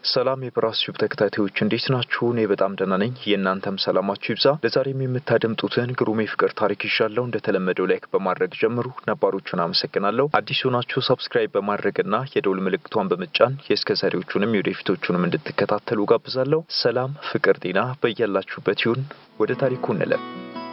ሰላም የብራስ ዩብ ተከታታዮች እንዴት ናችሁ? እኔ በጣም ደህና ነኝ። የእናንተም ሰላማችሁ ይብዛ። ለዛሬም የምታደምጡትን ግሩም የፍቅር ታሪክ ይዣለሁ። እንደተለመደው ላይክ በማድረግ ጀምሩ። ነባሮቹን አመሰግናለሁ። አዲስ ሆናችሁ ሰብስክራይብ በማድረግና የደውል ምልክቷን በመጫን የእስከ ዛሬዎቹንም የወደፊቶቹንም እንድትከታተሉ ጋብዛለሁ። ሰላም፣ ፍቅር፣ ጤና በያላችሁበት ይሁን። ወደ ታሪኩ እንለፍ።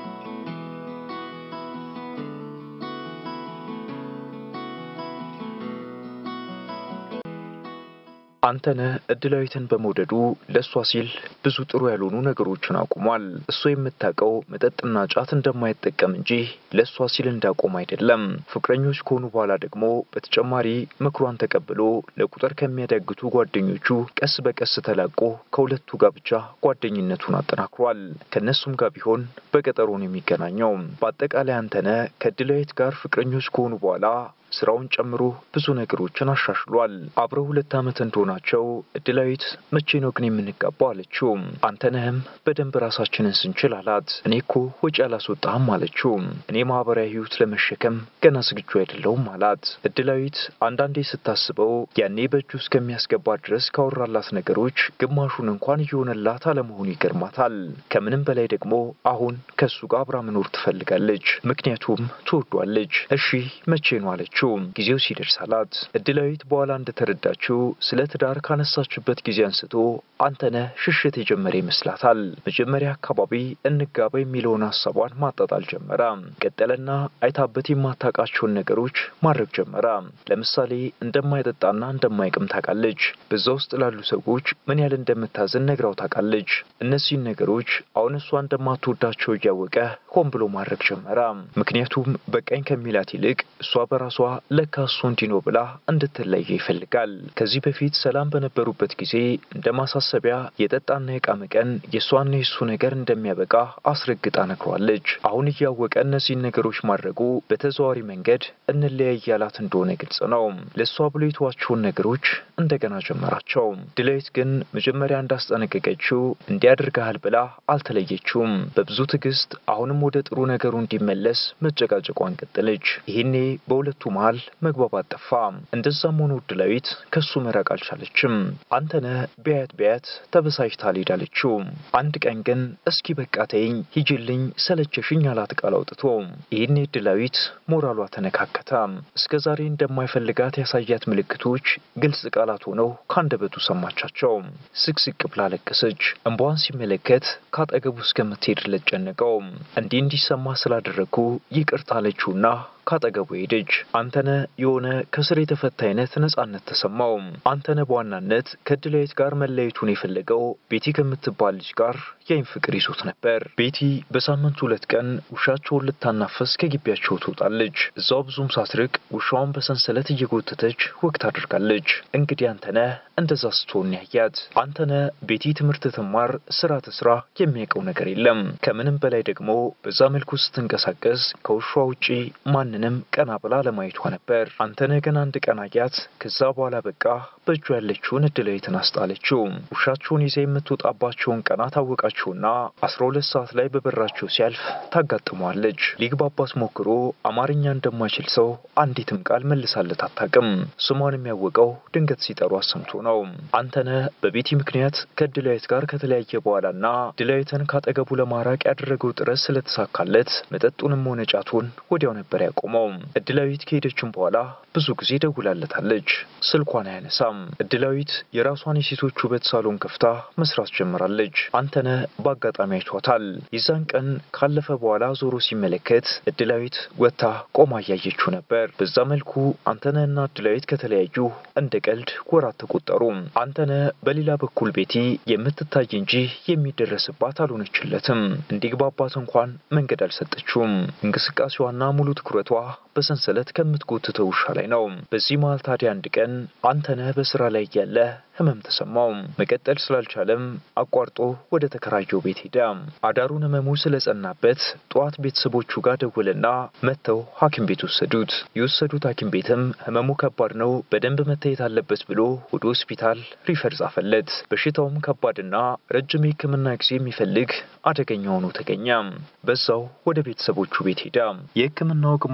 አንተነህ እድላዊትን በመውደዱ ለእሷ ሲል ብዙ ጥሩ ያልሆኑ ነገሮችን አቁሟል። እሷ የምታውቀው መጠጥና ጫት እንደማይጠቀም እንጂ ለእሷ ሲል እንዳቆም አይደለም። ፍቅረኞች ከሆኑ በኋላ ደግሞ በተጨማሪ ምክሯን ተቀብሎ ለቁጥር ከሚያዳግቱ ጓደኞቹ ቀስ በቀስ ተላቆ ከሁለቱ ጋር ብቻ ጓደኝነቱን አጠናክሯል። ከእነሱም ጋር ቢሆን በቀጠሮ ነው የሚገናኘው። በአጠቃላይ አንተነህ ከእድላዊት ጋር ፍቅረኞች ከሆኑ በኋላ ስራውን ጨምሮ ብዙ ነገሮችን አሻሽሏል። አብረው ሁለት ዓመት እንደሆናቸው እድላዊት መቼ ነው ግን የምንጋባው አለችው። አንተነህም በደንብ ራሳችንን ስንችል አላት። እኔ እኮ ወጪ አላስወጣህም አለችው። እኔ ማህበራዊ ህይወት ለመሸከም ገና ዝግጁ አይደለሁም አላት። እድላዊት አንዳንዴ ስታስበው ያኔ በእጁ እስከሚያስገባ ድረስ ካወራላት ነገሮች ግማሹን እንኳን እየሆነላት አለመሆኑ ይገርማታል። ከምንም በላይ ደግሞ አሁን ከእሱ ጋር አብራ መኖር ትፈልጋለች። ምክንያቱም ትወዷለች። እሺ መቼ ነው አለችው ጊዜው ሲደርስ አላት። እድላዊት በኋላ እንደተረዳችው ስለ ትዳር ካነሳችበት ጊዜ አንስቶ አንተነህ ሽሽት የጀመረ ይመስላታል። መጀመሪያ አካባቢ እንጋባ የሚለውን ሀሳቧን ማጣጣል ጀመረ። ቀጠለና አይታበት የማታውቃቸውን ነገሮች ማድረግ ጀመረ። ለምሳሌ እንደማይጠጣና እንደማይቅም ታውቃለች። በዛ ውስጥ ላሉ ሰዎች ምን ያህል እንደምታዝን ነግራው ታውቃለች። እነዚህን ነገሮች አሁን እሷ እንደማትወዳቸው እያወቀ ሆን ብሎ ማድረግ ጀመረ። ምክንያቱም በቃኝ ከሚላት ይልቅ እሷ በራሷ ለካ እሱ እንዲህ ነው ብላ እንድትለየ ይፈልጋል። ከዚህ በፊት ሰላም በነበሩበት ጊዜ እንደ ማሳሰቢያ የጠጣና የቃመ ቀን የእሷና የእሱ ነገር እንደሚያበቃ አስረግጣ ነግሯለች። አሁን እያወቀ እነዚህን ነገሮች ማድረጉ በተዘዋዋሪ መንገድ እንለያይ ያላት እንደሆነ ግልጽ ነው። ለእሷ ብሎ የተዋቸውን ነገሮች እንደገና ጀመራቸው። ድላዊት ግን መጀመሪያ እንዳስጠነቀቀችው እንዲያደርግሃል ብላ አልተለየችውም። በብዙ ትዕግስት አሁንም ወደ ጥሩ ነገሩ እንዲመለስ መጨቃጨቋን ቀጠለች። ይህኔ በሁለቱ መሃል መግባባት ጠፋ። እንደዛም ሆኖ እድላዊት ከሱ መራቅ አልቻለችም። አንተነህ ቢያት ቢያት ተበሳጭታ አልሄዳለችው። አንድ ቀን ግን እስኪ በቃ ተይኝ፣ ሂጅልኝ፣ ሰለቸሽኝ አላት ቃል አውጥቶ። ይህኔ እድላዊት ሞራሏ ተነካከተ። እስከ ዛሬ እንደማይፈልጋት ያሳያት ምልክቶች ግልጽ ቃላት ሆነው ካንደበቱ ሰማቻቸው። ስቅስቅ ብላ ለቀሰች። እንባዋን ሲመለከት ካጠገቡ እስከምትሄድለት ጨነቀው። እንዲህ እንዲሰማ ስላደረግኩ ይቅርታ አለችውና ካጠገቡ ሄደች። አንተነህ የሆነ ከስር የተፈታ አይነት ነጻነት ተሰማው። አንተነህ በዋናነት ከእድላዊት ጋር መለየቱን የፈለገው ቤቲ ከምትባል ልጅ ጋር የአይን ፍቅር ይዞት ነበር። ቤቲ በሳምንት ሁለት ቀን ውሻቸውን ልታናፈስ ከግቢያቸው ትወጣለች። እዛው ብዙም ሳትርቅ ውሻዋን በሰንሰለት እየጎተተች ወግ ታደርጋለች። እንግዲህ አንተነህ እንደዛ ስትሆን ያያት። አንተነህ ቤቲ ትምህርት ትማር፣ ስራ ትስራ የሚያውቀው ነገር የለም። ከምንም በላይ ደግሞ በዛ መልኩ ስትንቀሳቀስ ከውሻ ውጪ ማን ምንም ቀና ብላ ለማየቷ ነበር። አንተነህ ግን አንድ ቀን አያት። ከዛ በኋላ በቃ በእጁ ያለችውን እድላዊትን አስጣለችው። ውሻቸውን ይዛ የምትወጣባቸውን ቀናት አወቃቸውና አስራ ሁለት ሰዓት ላይ በበራቸው ሲያልፍ ታጋጥመዋለች። ሊግባባት ሞክሮ አማርኛ እንደማይችል ሰው አንዲትም ቃል መልሳለት አታውቅም። ስሟን የሚያወቀው ድንገት ሲጠሩ አሰምቶ ነው። አንተነህ በቤቲ ምክንያት ከእድላዊት ጋር ከተለያየ በኋላና እድላዊትን ካጠገቡ ለማራቅ ያደረገው ጥረት ስለተሳካለት መጠጡንም ሆነ ጫቱን ወዲያው ነበር ያቆመው። እድላዊት ከሄደችም በኋላ ብዙ ጊዜ ደውላለታለች። ስልኳን አያነሳም። እድላዊት የራሷን የሴቶች ውበት ሳሎን ከፍታ መስራት ጀምራለች። አንተነህ በአጋጣሚ አይቷታል። የዛን ቀን ካለፈ በኋላ ዞሮ ሲመለከት እድላዊት ወጥታ ቆማ እያየችው ነበር። በዛ መልኩ አንተነህና እድላዊት ከተለያዩ እንደ ቀልድ ወራት ተቆጠሩ። አንተነህ በሌላ በኩል ቤቲ የምትታይ እንጂ የሚደረስባት አልሆነችለትም። እንዲግባባት እንኳን መንገድ አልሰጠችውም። እንቅስቃሴዋና ሙሉ ትኩረቷ በሰንሰለት ከምትጎትተው ውሻ ላይ ነው። በዚህ መሃል ታዲያ አንድ ቀን አንተነህ በስራ ላይ እያለ ህመም ተሰማው። መቀጠል ስላልቻለም አቋርጦ ወደ ተከራየው ቤት ሄደ። አዳሩን ህመሙ ስለጸናበት ጠዋት ቤተሰቦቹ ጋር ደወለና መጥተው ሐኪም ቤት ወሰዱት። የወሰዱት ሐኪም ቤትም ህመሙ ከባድ ነው፣ በደንብ መታየት አለበት ብሎ ወደ ሆስፒታል ሪፈር ጻፈለት። በሽታውም ከባድና ረጅም የህክምና ጊዜ የሚፈልግ አደገኛ ሆኖ ተገኘ። በዛው ወደ ቤተሰቦቹ ቤት ሄደ። የህክምናው ግማሽ ድረስ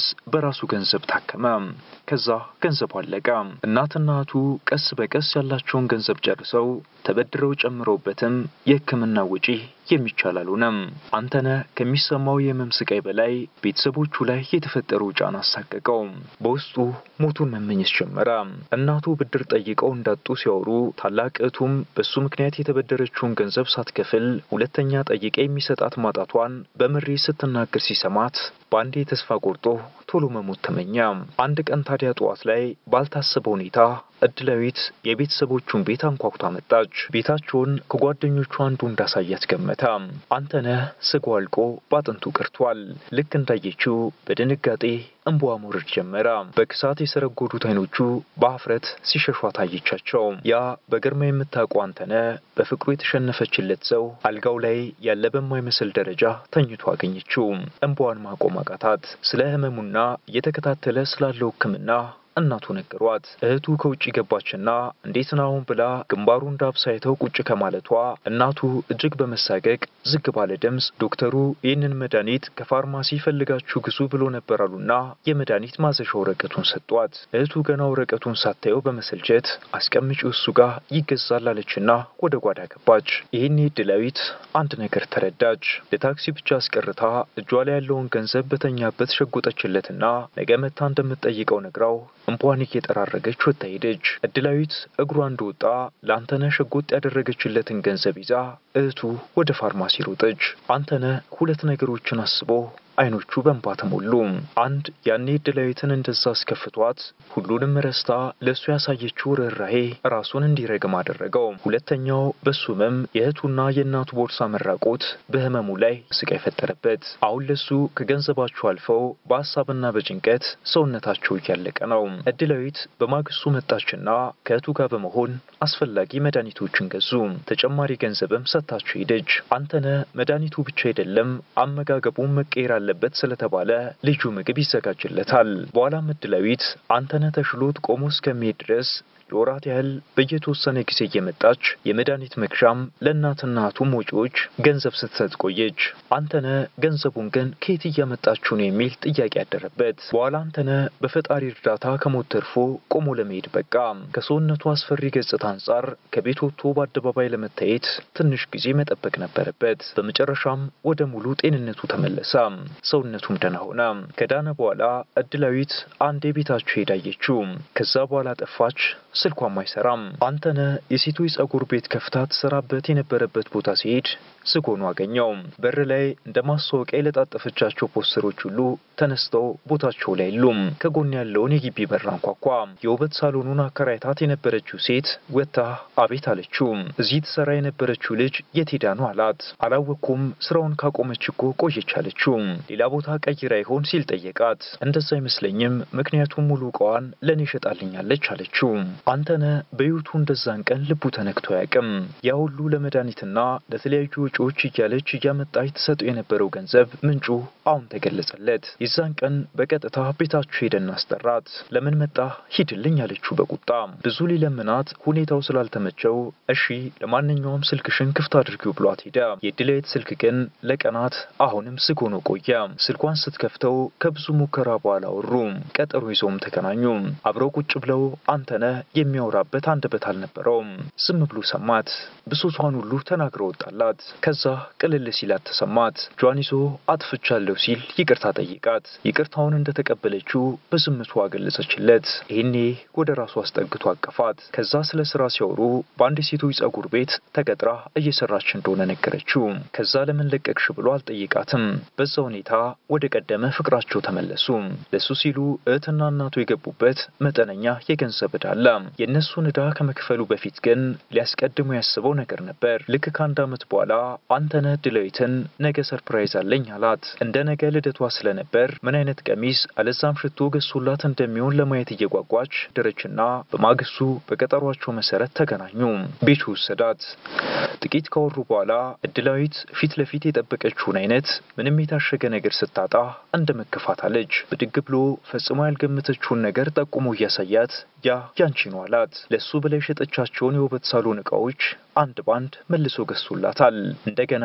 ድረስ በራሱ ገንዘብ ታከመ። ከዛ ገንዘቡ አለቀ። እናትና እህቱ ቀስ በቀስ ያላቸውን ገንዘብ ጨርሰው ተበድረው ጨምረውበትም የሕክምና ወጪ የሚቻል አልሆነም። አንተነህ ከሚሰማው የህመም ስቃይ በላይ ቤተሰቦቹ ላይ የተፈጠረው ጫና አሳቀቀው። በውስጡ ሞቱን መመኘት ጀመረ። እናቱ ብድር ጠይቀው እንዳጡ ሲያወሩ፣ ታላቅ እህቱም በሱ ምክንያት የተበደረችውን ገንዘብ ሳትከፍል ሁለተኛ ጠይቃ የሚሰጣት ማጣቷን በምሬት ስትናገር ሲሰማት በአንዴ ተስፋ ቆርጦ ቶሎ መሞት ተመኘ። አንድ ቀን ታዲያ ጠዋት ላይ ባልታሰበ ሁኔታ እድላዊት የቤተሰቦቹን ቤት አንኳኩታ መጣች። ቤታቸውን ከጓደኞቹ አንዱ እንዳሳያት ገመተ። አንተነህ ስጋው አልቆ ባጥንቱ ቀርቷል። ልክ እንዳየችው በድንጋጤ እንባዋ መውረድ ጀመረ። በክሳት የሰረጎዱት አይኖቹ በአፍረት ሲሸሿ ታየቻቸው። ያ በግርማ የምታውቀው አንተነህ በፍቅሩ የተሸነፈችለት ሰው አልጋው ላይ ያለ በማይመስል ደረጃ ተኝቶ አገኘችው። እንባዋን ማቆም አቃታት። ስለ ህመሙና እየተከታተለ ስላለው ሕክምና እናቱ ነገሯት። እህቱ ከውጭ ገባችና እንዴት ናሁን ብላ ግንባሩ እንዳብሳይተው ቁጭ ከማለቷ እናቱ እጅግ በመሳቀቅ ዝግ ባለ ድምፅ ዶክተሩ ይህንን መድኃኒት ከፋርማሲ ፈልጋችሁ ግዙ ብሎ ነበር አሉና የመድኃኒት ማዘዣ ወረቀቱን ሰጧት። እህቱ ገና ወረቀቱን ሳታየው በመሰልቸት አስቀምጪው እሱ ጋር ይገዛል አለችና ወደ ጓዳ ገባች። ይህኔ እድላዊት አንድ ነገር ተረዳች። ለታክሲ ብቻ አስቀርታ እጇ ላይ ያለውን ገንዘብ በተኛበት ሸጎጠችለትና ነገ መታ እንደምትጠይቀው ነግራው እንቧን እየጠራረገች ወጥታ ሄደች። እድላዊት እግሯ እንደወጣ ለአንተነህ ሸጎጥ ያደረገችለትን ገንዘብ ይዛ እህቱ ወደ ፋርማሲ ሮጠች። አንተነህ ሁለት ነገሮችን አስቦ አይኖቹ በእንባ ተሞሉ። አንድ ያኔ እድላዊትን እንደዛ አስከፍቷት ሁሉንም ረስታ ለእሱ ያሳየችው ርኅራሄ ራሱን እንዲረግም አደረገው። ሁለተኛው በሱ ህመም የእህቱና የእናቱ ቦርሳ መራቆት በህመሙ ላይ ስቃይ ፈጠረበት። አሁን ለሱ ከገንዘባቸው አልፈው በሀሳብና በጭንቀት ሰውነታቸው እያለቀ ነው። እድላዊት በማግስቱ መጣችና ከእህቱ ጋር በመሆን አስፈላጊ መድኃኒቶችን ገዙ። ተጨማሪ ገንዘብም ሰጥታቸው ሄደች። አንተነህ መድኃኒቱ ብቻ አይደለም አመጋገቡን መቀየር አለበት ስለተባለ ልዩ ምግብ ይዘጋጅለታል። በኋላም እድላዊት አንተነህ ተሽሎት ቆሞ እስከሚሄድ ድረስ ለወራት ያህል በየተወሰነ ጊዜ እየመጣች የመድኃኒት መግዣም ለእናትና እህቱም ወጪዎች ገንዘብ ስትሰጥ ቆየች። አንተነህ ገንዘቡን ግን ከየት እያመጣችሁ ነው የሚል ጥያቄ ያደረበት። በኋላ አንተነህ በፈጣሪ እርዳታ ከሞት ተርፎ ቆሞ ለመሄድ በቃ። ከሰውነቱ አስፈሪ ገጽታ አንጻር ከቤት ወጥቶ በአደባባይ ለመታየት ትንሽ ጊዜ መጠበቅ ነበረበት። በመጨረሻም ወደ ሙሉ ጤንነቱ ተመለሰ። ሰውነቱም ደህና ሆነ። ከዳነ በኋላ እድላዊት አንድ የቤታቸው ሄዳየችው። ከዛ በኋላ ጠፋች። ስልኳም አይሰራም። አንተነህ የሴቶች ጸጉር ቤት ከፍታ ትሰራበት የነበረበት ቦታ ሲሄድ ዝግ ሆኖ አገኘው። በር ላይ እንደ ማስታወቂያ የለጣጠፈቻቸው ፖስተሮች ሁሉ ተነስተው ቦታቸው ላይ የሉም። ከጎን ያለውን የግቢ በር አንኳኳ። የውበት ሳሎኑን አከራይታት የነበረችው ሴት ወጥታ አቤት አለችው። እዚህ ትሰራ የነበረችው ልጅ የት ሄዳ ነው አላት። አላወቅኩም፣ ስራውን ካቆመች እኮ ቆየች አለችው። ሌላ ቦታ ቀይራ ይሆን ሲል ጠየቃት። እንደዛ አይመስለኝም፣ ምክንያቱም ሙሉ እቃዋን ለእኔ ሸጣልኛለች አለችው። አንተነህ በሕይወቱ እንደዛን ቀን ልቡ ተነክቶ አያውቅም። ያ ሁሉ ለመድኃኒትና ለተለያዩ ወጪዎች እያለች እያመጣች ትሰጠው የነበረው ገንዘብ ምንጩ አሁን ተገለጸለት። የዛን ቀን በቀጥታ ቤታችሁ ሄደን አስጠራት። ለምን መጣ ሂድልኝ አለችው በቁጣ ብዙ ሊለምናት ሁኔታው ስላልተመቸው እሺ ለማንኛውም ስልክሽን ክፍት አድርጊው ብሏት ሄደ። የድላዊት ስልክ ግን ለቀናት አሁንም ዝግ ሆኖ ቆየ። ስልኳን ስትከፍተው ከብዙ ሙከራ በኋላ አወሩ። ቀጠሮ ይዘውም ተገናኙ። አብረው ቁጭ ብለው አንተነህ የሚያወራበት አንደበት አልነበረውም። ዝም ብሎ ሰማት። ብሶቷን ሁሉ ተናግረ ወጣላት። ከዛ ቅልል ሲላት ተሰማት። እጇን ይዞ አጥፍቻለሁ ሲል ይቅርታ ጠይቃት። ይቅርታውን እንደተቀበለችው በዝምቷ ገለጸችለት። ይህኔ ወደ ራሱ አስጠግቶ አቀፋት። ከዛ ስለ ስራ ሲያወሩ በአንድ የሴቶች ጸጉር ቤት ተቀጥራ እየሰራች እንደሆነ ነገረችው። ከዛ ለምን ለቀቅሽ ብሎ አልጠይቃትም። በዛ ሁኔታ ወደ ቀደመ ፍቅራቸው ተመለሱ። ለሱ ሲሉ እህትና እናቱ የገቡበት መጠነኛ የገንዘብ ዕዳ አለ። የእነሱን ዕዳ ከመክፈሉ በፊት ግን ሊያስቀድሙ ያስበው ነገር ነበር። ልክ ከአንድ ዓመት በኋላ አንተነህ ድላዊትን ነገ ሰርፕራይዝ አለኝ አላት። እንደ ነገ ልደቷ ስለነበር ምን አይነት ቀሚስ አለዛም ሽቶ ገዝቶላት እንደሚሆን ለማየት እየጓጓች ደረችና በማግስቱ በቀጠሯቸው መሰረት ተገናኙ። ቤቱ ወሰዳት። ጥቂት ካወሩ በኋላ እድላዊት ፊት ለፊት የጠበቀችውን አይነት ምንም የታሸገ ነገር ስታጣ እንደ መከፋት አለች። ብድግ ብሎ ፈጽሞ ያልገመተችውን ነገር ጠቁሞ እያሳያት ያ ያንቺ ነው አላት። ለሱ በላይ የሸጠቻቸውን የውበት ሳሎን ዕቃዎች አንድ ባንድ መልሶ ገዝቶላታል። እንደገና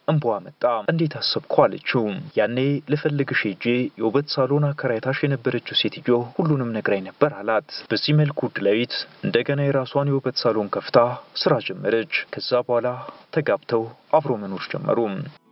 እንባዋ መጣ። እንዴት አሰብኩ አለችው። ያኔ ልፈልግሽ ሄጄ የውበት ሳሎን አከራይታሽ የነበረችው ሴትዮ ሁሉንም ነግራኝ ነበር አላት። በዚህ መልኩ እድላዊት እንደገና የራሷን የውበት ሳሎን ከፍታ ስራ ጀመረች። ከዛ በኋላ ተጋብተው አብሮ መኖር ጀመሩ።